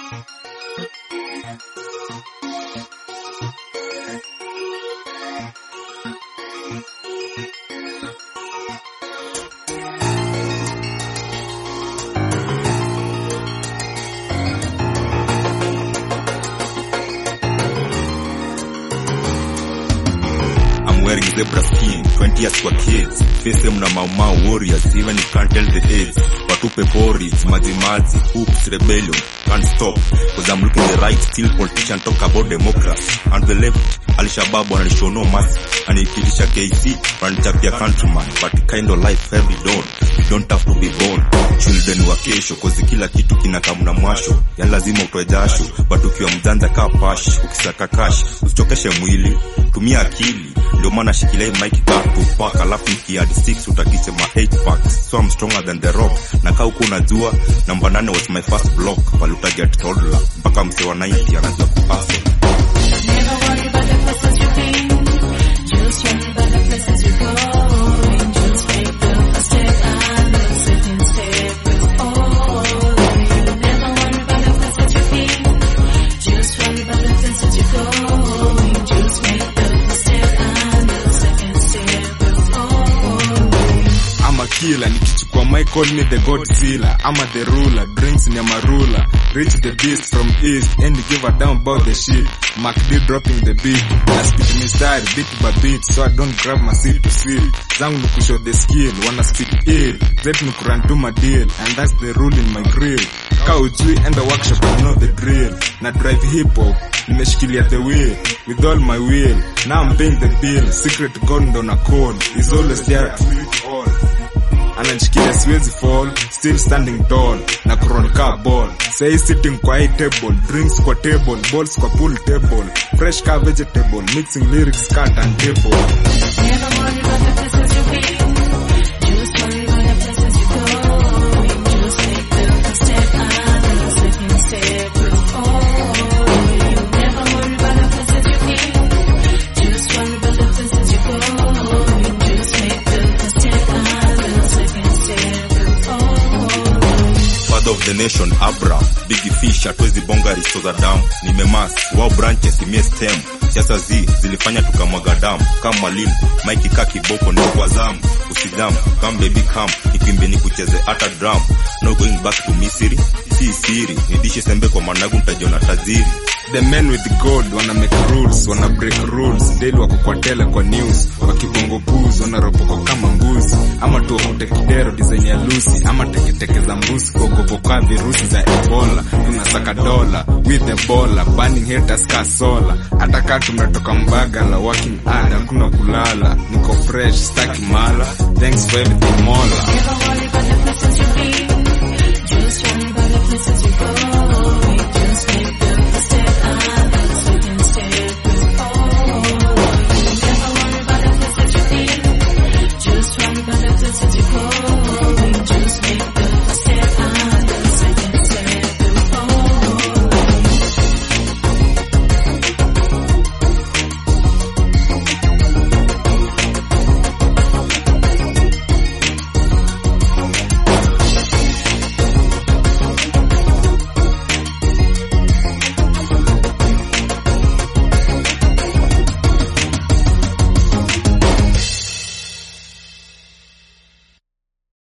I'm wearing zebra skin, 20 years for kids. Face them na mau mau warriors, even you can't tell the age. Watupe pori, mazi mazi, hoops, rebellion, can't stop. Cause I'm looking the right, still politician talk about democracy. And the left, Al-Shabaab wananishow no mercy. Anikilisha KC, wananichapia countryman. But kind of life every dawn. You don't have to be born. Children wa kesho, cause kila kitu kinakaa na mwasho. Yani lazima utoe jasho. But ukiwa mjanja kaa pash, ukisaka cash, usichokeshe mwili. Tumia akili ndio maana shikilia hii mic kaa tupak alafu nikiadi 6 utakisema 8 packs so I'm stronger than the rock na kaa huku unajua namba 8 was my first block pale utaget toddler mpaka msee wa 90 anajua kuhustle Never worry about the places you've been. Just worry about the places you're going. Just make the first step and the second step. Oh, never worry about the places you've been. Just worry about the places you're going. Just make the first step and the second step. Oh. I'm a killer nikichukua mic call me the godzilla I'm a the ruler drinks ni amarula reach the beast from east and give a damn about the shit Mac D dropping the beat na speak mistari beat by beat so I don't grab my seat to seal zangu ni kushow the skill wanna speak ill zetu ni kurun to my deal and that's the rule in my grill ka ujui enda workshop you know the drill na drive hip hop nimeshikilia the wheel with all my will now I'm paying the bill secret god ndo na code is always there to it all ananishikilia siwezi fall still standing tall na kuron ka ball say sitting kwa hii table drinks kwa table balls kwa pool table fresh ka vegetable mixing lyrics ka turntable Never worry about the places you've been. Just worry about the places you're going. Just make the first step and the second step. Oh, never worry about the places you've been. Just worry about the places you're going. Just make the first step and the second step. Oh. father of the nation abra big fish hatuwezi bonga risto za damu nimemas wao branches imie stem siasa zi zilifanya tukamwaga damu kama mwalimu maiki ka kiboko ndio kwa zamu usidamu kam baby kam nikwimbe nikucheze hata drum no going back to misiri si siri nidishe sembe kwa managu ntajiona tajiri the men with gold wana make rules wana break rules daily wako kwa tele kwa news wakibongo booze wanaropoko kama mbuzi ama tuokute kidero design ya lusi ama teketeke za mbusi kuogopoka virusi za ebola tunasaka dola with the bola burning haters ka sola hata kaa tumetoka mbagala working hard hakuna kulala niko fresh staki mala thanks for everything mola Never worry